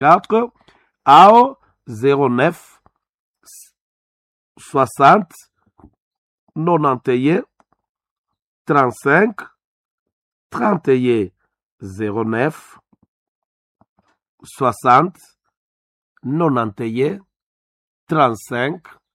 4 ao 09 60 91 35 31 09 60 91 35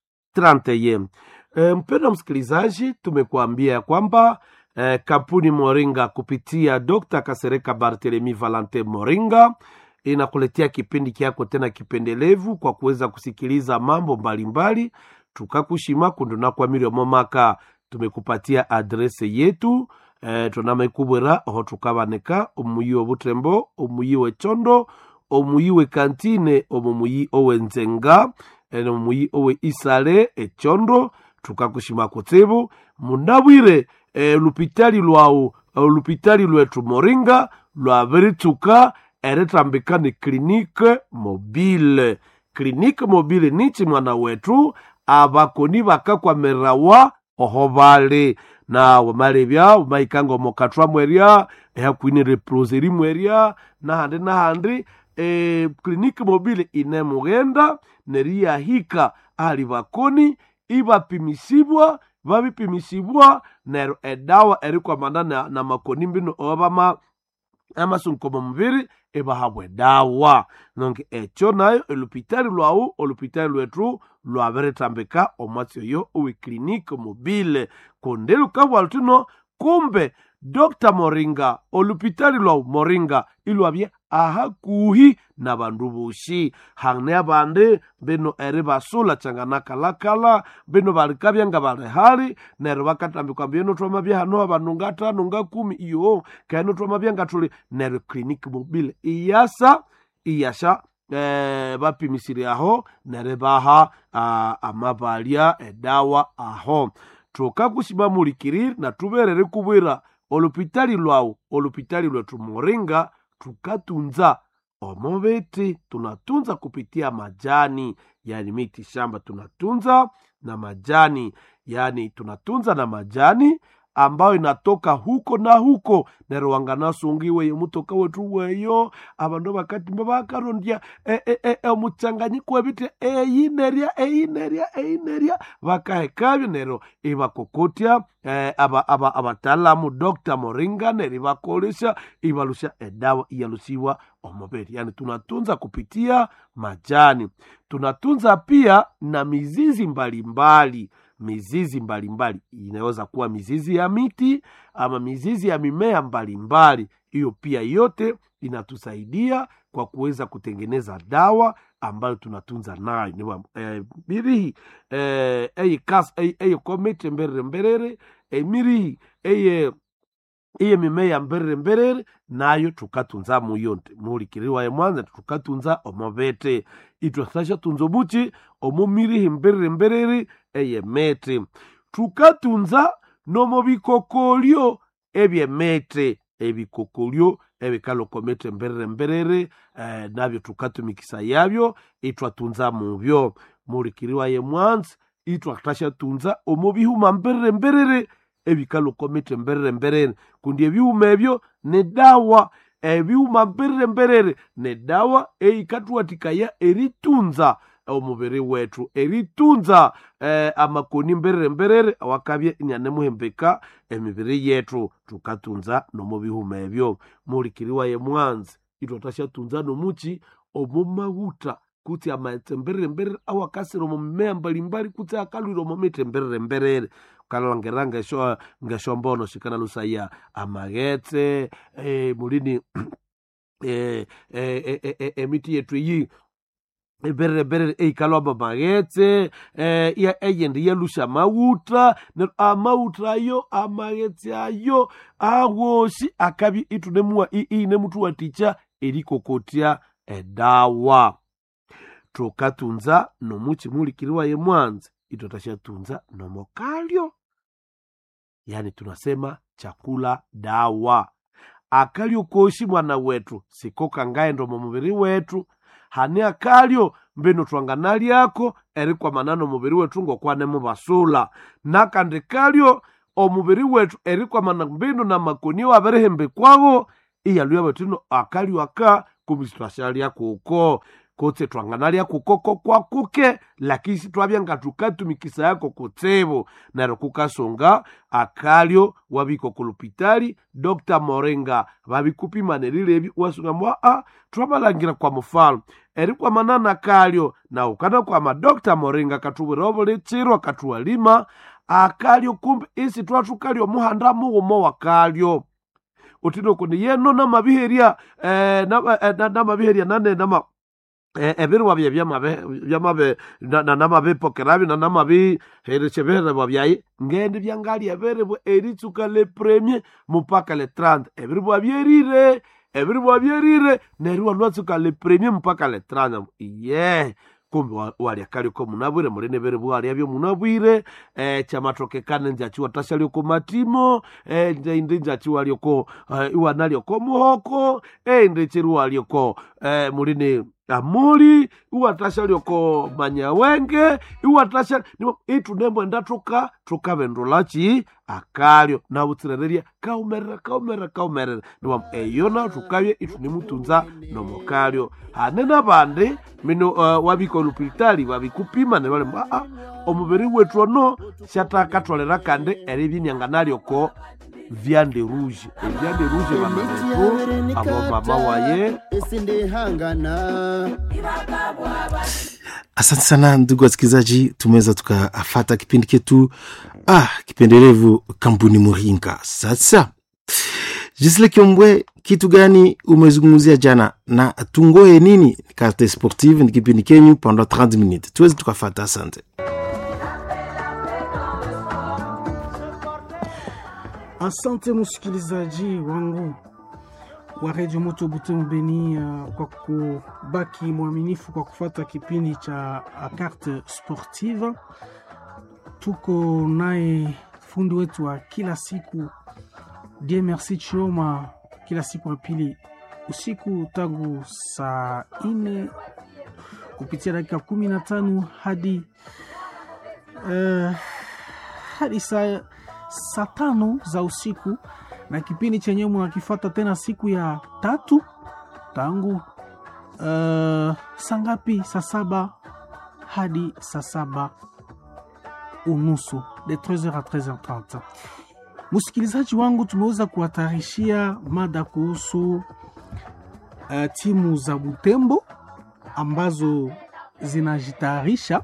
31. E, mpendwa msikilizaji, tumekuambia ya kwamba e, kampuni Moringa kupitia Dr. Kasereka Barthelemy Valente Moringa inakuletea kipindi kyako tena kipendelevu kwa kuweza kusikiliza mambo mbalimbali tukakushima kundunakwamiri omomaka tumekupatia adrese yetu e, tunamaikubwera oho tukabaneka omuyi obutembo omuyi wechondo omuyi wekantine omumuyi owenzenga ene omuyi owe isale echondo tukakushima kutsibu munabwire e, lupitali lwawu olupitali lwetu moringa lwabiritsuka eritambika ni klinike mobile klinike mobile nichi mwana wetu abakoni bakakwamirirawa oho bali na wamalebya umaikanga omukatwa mweria ehakwine reproseri mweria nahandi nahandi e, kliniki mobile inemughenda neriyahika ali bakoni ibapimisibwa babipimisibwa neryo edawa erikwamana na, na makoni mbino obama amasunkomo mubiri ibahabwa edawa nonke ekyo nayo olupitali lwawu olupitali lwetu lwabiritambika omwatsi oyo oweklinike mobile kundi lukabwa lutuno kumbe dr moringa olupitali lwawu moringa ilwabye ahakuhi na bandu boshi hane abandi bino eri basula changanakalakala bino balikabya nga bali hali neryo bakatambikwa mbino twamabya hano abandu ngatano ngakumi iyo kaino twamabya nga tuli neryo clinic mobile iyasa iyasha eh, bapimisire aho neryo baha ah, amabalya edawa aho tukakushima mulikiriri na tuberere kubwira olupitali lwawu olupitali lwetu moringa tukatunza omobeti tunatunza kupitia majani yani miti shamba tunatunza na majani yani tunatunza na majani ambayo inatoka huko na huko nero wanganasungiwe mutoka wetu weyo abandu bakatimba bakarondya e, e, e, omuchanganyiko webite eyinerya eyinerya eyinerya bakahekabyo nero ibakokotya eh, aba, aba, abatalamu dr moringa neri bakolesha ibalusha edawa iyalusiwa omubiri yani tunatunza kupitia majani tunatunza pia na mizizi mbalimbali mbali mizizi mbalimbali inaweza kuwa mizizi ya miti ama mizizi ya mimea mbalimbali hiyo pia yote inatusaidia kwa kuweza kutengeneza dawa ambayo tunatunza nayo niwa eh, mirihi eh, eye kas eye, eye komete mberere mberere eh, mirihi eye iye mimea mberere mberere nayo tukatunza muyonte mulikiriwa ye mwanza tukatunza omobete itwasasha tunzo buchi omumirihi mberere mberere eye mete tukatunza nomobikokolyo ebyemete ebikokolyo ebikalokomete mberere mberere eh, nabyo tukatumikisa yabyo itwatunza mubyo mulikiriwa ye mwanza itwatasha tunza omubihuma mberere mberere ebikalokomete mberere mberere kundi ebyuma ebyo ne dawa ebyuma mberere mberere ne dawa eikatuwatikaya eritunza omubiri wetu eritunza eh, amakoni mberere mberere awakabye nyanemuhembeka emibiri yetu tukatunza nomubihuma ebyo mulikiriwa ye mwanzi itwatashatunza nomuchi omumawuta kuti amaetse mberere mberere awakasira omu mimea mbalimbali kuti akalwire omumite mberere mberere ukalangera ngesho ngeshombono shikana lusaya amaghetse eh, mulini eh, eh, eh, eh, eh, emiti yetu iyi berere berere eikalwamba maghetse eh, eyende yalusha mawuta neryo amawuta ayo amaghetse ayo awosi akabi itunemua inemutuwatikya erikokotya edawa tukatunza nomuchi mulikiriwa ye mwanzi itotashatunza nomokalyo yani tunasema chakula dawa akalyo koshi mwana wetu siko kangaendo mumubiri wetu hani akalyo mbino twanganalyako erikwamana nomubiri wetu ngokwane mubasula nakandi kalyo omubiri wetu erikwamana mbino na makoni wabirihembekwago iyalwya batino akalyo aka kumbi twashalya kuko kutse twanganalya kukoko kwa kuke lakini sitwabya nga tukatumikisa yako kutsibu neryo kukasunga akalyo wabiko kulupitali dr moringa babikupimanirilebi wasunga mwa a twabalangira kwa mufalme eri kwamanana kalyo na ukana kwama dr moringa katubwira obuli tsiro katuwalima akalyo kumbi isi twathukalyo muhanda mughuma wa kalyo utino kundi yeno namabiherya eh, nama- eh, na- namabiherya nane nama eh, ebirwa bye byamabe byamabe na- na- namabipokerabi na namabihereshebererwa byayi ngende byangali ebirebwa eritsuka le premier mupaka le 30 ebiribwa byerire ebiribwa byerire neryo walwatsuka le premier mupaka le 30 ye kumbi wa- walya kaliko munabwire mulini biribwa walya byo munabwire eh, chamatokekane njachiwa tashalyoko matimo eh, nde- indi njachiwa lyoko eh, iwana lyoko muhoko eh, indi chiriwa lyoko eh, mulini amuli iwatasha lyoko manyawenge iwatasha niwo- itunemwenda tuka tukavendulachi akalyo navutsirererya kaumerera kaumerera kaumerera niwam eyo na tukavye itunimutunza nomokalyo hane na vandi mino uh, wavika olupitali vavikupima ne vali aa omuviri wetu ono shatakatwalera kandi eri vyinyanganalioko vyande rouge evyande rouge vana vetu avo mama waye isindihangana asante sana ndugu wasikilizaji tumeweza tukafata kipindi ketu ah, kipendelevu kampuni muringa sasa jisle kiombwe kitu gani umezungumzia jana na tungoe nini karte sportive ni kipindi kenyu pendant 30 minutes tuweze tukafata asante Asante msikilizaji wangu wa redio moto Butembo Beni, uh, kwa kubaki mwaminifu kwa kufata kipindi cha uh, carte sportive. Tuko naye fundi wetu wa kila siku Die Merci Chioma, kila siku ya pili usiku tangu saa ine kupitia dakika kumi na tano hadi uh, hadi saa saa tano za usiku na kipindi chenyewe mnakifata tena siku ya tatu tangu uh, saa ngapi saa saba hadi saa saba unusu de 13h à 13h30 msikilizaji wangu tumeweza kuhatarishia mada kuhusu uh, timu za butembo ambazo zinajitayarisha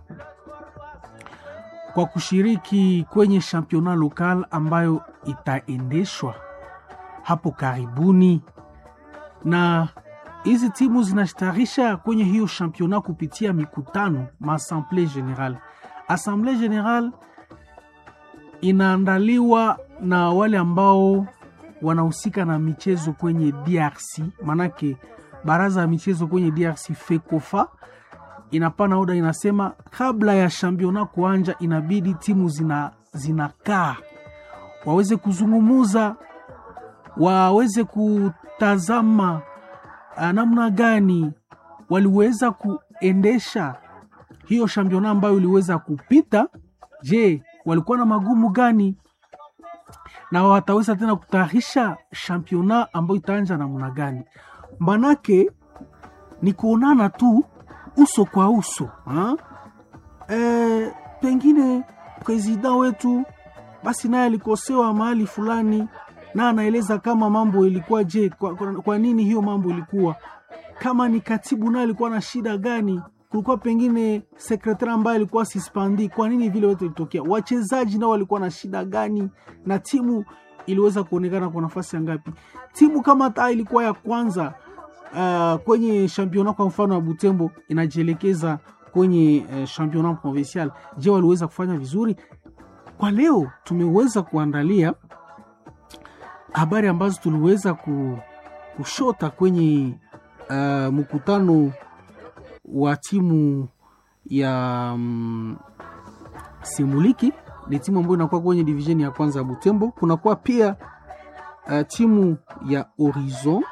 kwa kushiriki kwenye championnat local ambayo itaendeshwa hapo karibuni, na hizi timu zinashtarisha kwenye hiyo championnat kupitia mikutano maassemblee general. Assemblée general inaandaliwa na wale ambao wanahusika na michezo kwenye DRC, manake baraza ya michezo kwenye DRC FECOFA inapana oda inasema kabla ya championnat kuanja inabidi timu zina zinakaa waweze kuzungumuza waweze kutazama ah, namna gani waliweza kuendesha hiyo championnat ambayo iliweza kupita je walikuwa na magumu gani na wataweza tena kutayarisha championnat ambayo itaanja namna gani manake ni kuonana tu uso kwa uso ha? E, pengine presida wetu basi naye alikosewa mahali fulani na anaeleza kama mambo ilikuwa je kwa, kwa, kwa nini hiyo mambo ilikuwa kama ni katibu naye alikuwa na shida gani kulikuwa pengine sekretari ambaye alikuwa sispandi kwa nini vile wote ilitokea wachezaji nao walikuwa na shida gani na timu iliweza kuonekana kwa nafasi ya ngapi timu kama taa ilikuwa ya kwanza uh, kwenye championnat kwa mfano ya Butembo inajielekeza kwenye uh, championnat provincial. Je, waliweza kufanya vizuri? Kwa leo tumeweza kuandalia habari ambazo tuliweza ku, kushota kwenye uh, mkutano wa timu ya um, Simuliki. Ni timu ambayo inakuwa kwenye division ya kwanza ya Butembo. Kunakuwa pia uh, timu ya Horizon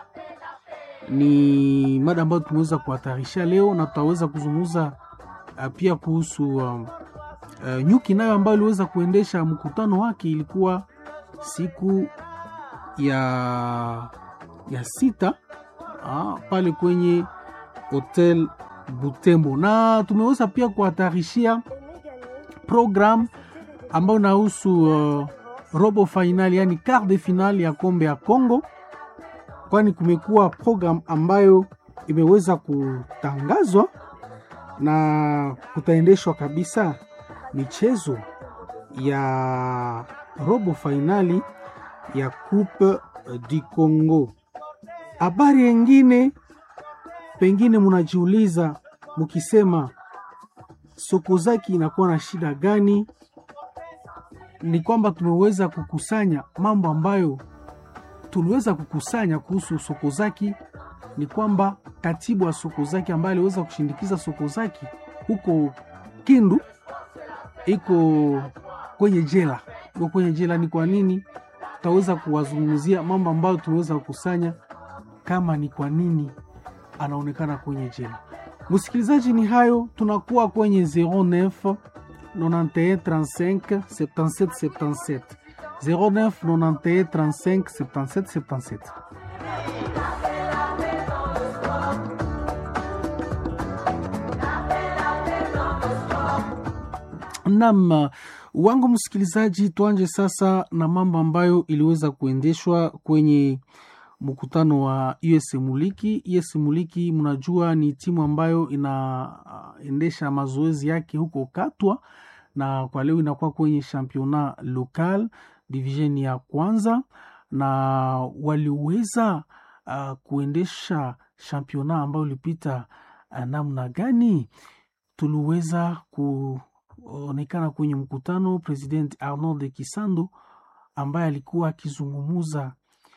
ni mada ambayo tumeweza kuhatarisha leo na tutaweza kuzungumza uh, pia kuhusu um, uh, nyuki nayo ambayo iliweza kuendesha mkutano wake ilikuwa siku ya ya sita ah, pale kwenye hotel Butembo, na tumeweza pia kuhatarishia program ambayo inahusu uh, robo finali, yani quart de finale ya kombe ya Congo, kwani kumekuwa program ambayo imeweza kutangazwa na kutaendeshwa kabisa michezo ya robo fainali ya Coupe du Congo. Habari yengine pengine munajiuliza mukisema Sokozaki inakuwa na shida gani? Ni kwamba tumeweza kukusanya mambo ambayo tuliweza kukusanya kuhusu Sokozaki. Ni kwamba katibu wa Sokozaki ambaye aliweza kushindikiza Sokozaki huko Kindu iko kwenye jela, iko kwenye jela. Ni kwa nini? Tutaweza kuwazungumzia mambo ambayo tumeweza kukusanya, kama ni kwa nini anaonekana kwenye jela. Msikilizaji, ni hayo, tunakuwa kwenye 09 91 35 77 77 09 91 35 77 77. Nam wangu msikilizaji, tuanje sasa na mambo ambayo iliweza kuendeshwa kwenye mkutano wa US Muliki. US Muliki, mnajua ni timu ambayo inaendesha mazoezi yake huko Katwa, na kwa leo inakuwa kwenye championnat local division ya kwanza, na waliweza uh, kuendesha championnat ambayo ilipita uh, namna gani? Tuliweza kuonekana kwenye mkutano President Arnold de Kisando ambaye alikuwa akizungumuza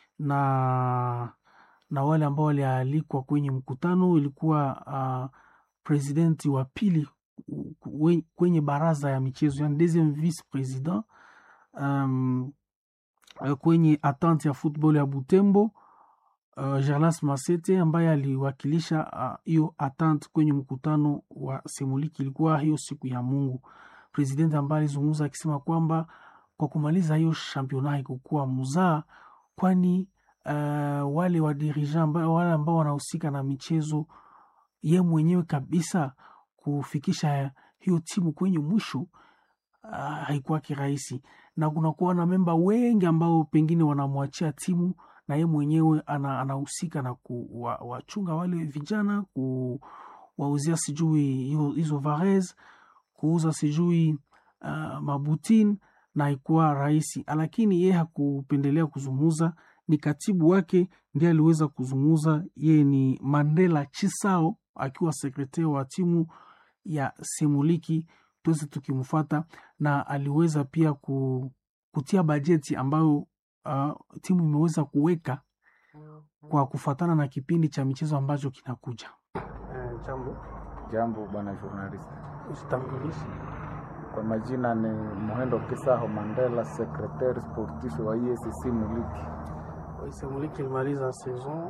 na na wale ambao walialikwa kwenye mkutano. Ilikuwa uh, presidenti wa pili kwenye baraza ya michezo, yani deuxième vice president um, kwenye atante ya football ya Butembo uh, Jarlas Masete ambaye aliwakilisha hiyo uh, atante kwenye mkutano wa Semuliki. Ilikuwa hiyo siku ya Mungu, presidenti ambaye alizungumza akisema kwamba kwa kumaliza hiyo championnat haikukuwa mzaa kwani uh, wale wadirija wale ambao wanahusika na michezo, ye mwenyewe kabisa kufikisha hiyo timu kwenye mwisho uh, haikuwa kirahisi, na kunakuwa na memba wengi ambao pengine wanamwachia timu na ye mwenyewe anahusika na kuwachunga wale vijana, kuwauzia sijui hizo vares, kuuza sijui uh, mabutin na haikuwa rahisi, lakini yeye hakupendelea kuzungumza. Ni katibu wake ndiye aliweza kuzungumza. Yeye ni Mandela Chisao akiwa sekretari wa timu ya Semuliki, tuweze tukimfuata, na aliweza pia kutia bajeti ambayo uh, timu imeweza kuweka kwa kufuatana na kipindi cha michezo ambacho kinakuja. Uh, jambo jambo, bwana journalist, usitambulishe kwa majina ni Muhendo Kisaho Mandela, sekretari sportif wa ISC Muliki. ISC Muliki ilimaliza saison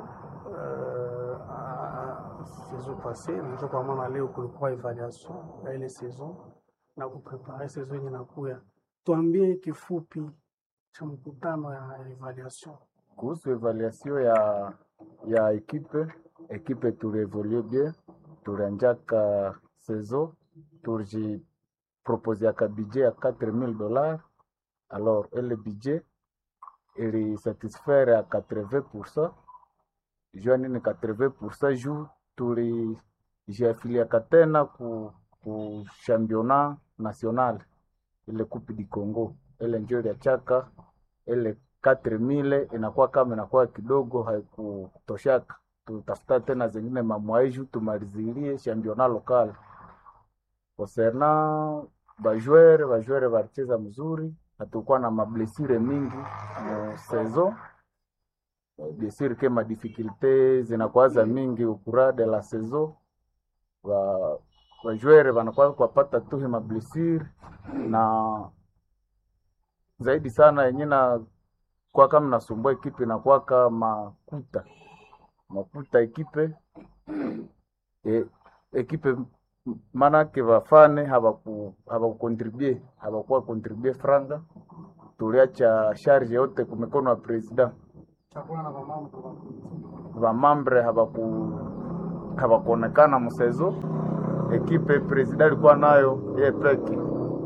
uh, saison passee, ndio kwa maana leo kulikuwa evaluation ya ile saison na kuprepare saison yenye nakuya. Tuambie kifupi cha mkutano ya evaluation. Kuhusu evaluation ya ya ekipe ekipe, tulievolue bien, tulianjaka saison turji proposeaka budget ya 4000 dollars alors ele budget ili satisfaire à 80% jua nini 80% juu tulijiafiliaka tena ku, ku championnat national ile coupe du Congo ile njo iliachaka ile 4000 inakuwa kama inakuwa kidogo haikutoshaka, tutafuta tena zingine mamwaiju tumalizilie championnat local Concernant bajwere bajwere balicheza mzuri, hatukuwa na mablesire mingi mu saison bien sur que ma difficulté zinakuwaza mingi ukura de la saison ba bajwere banakuwa kupata tu mablesire na zaidi sana yenye na kwa kama nasumbua ekipe inakuwaka makuta makuta ekipe e, ekipe manake bafane habakukontribue habakuwa kontribue franga, tuliacha charge yote kumikono ya president vamambre habaku habakuonekana msezo ekipe president alikuwa nayo ye peke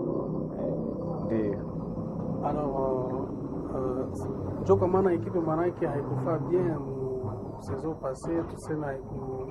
ndio Alors, euh, njo kwa maana ekipe manake haikufaa bien mu saison passée tuseme haiku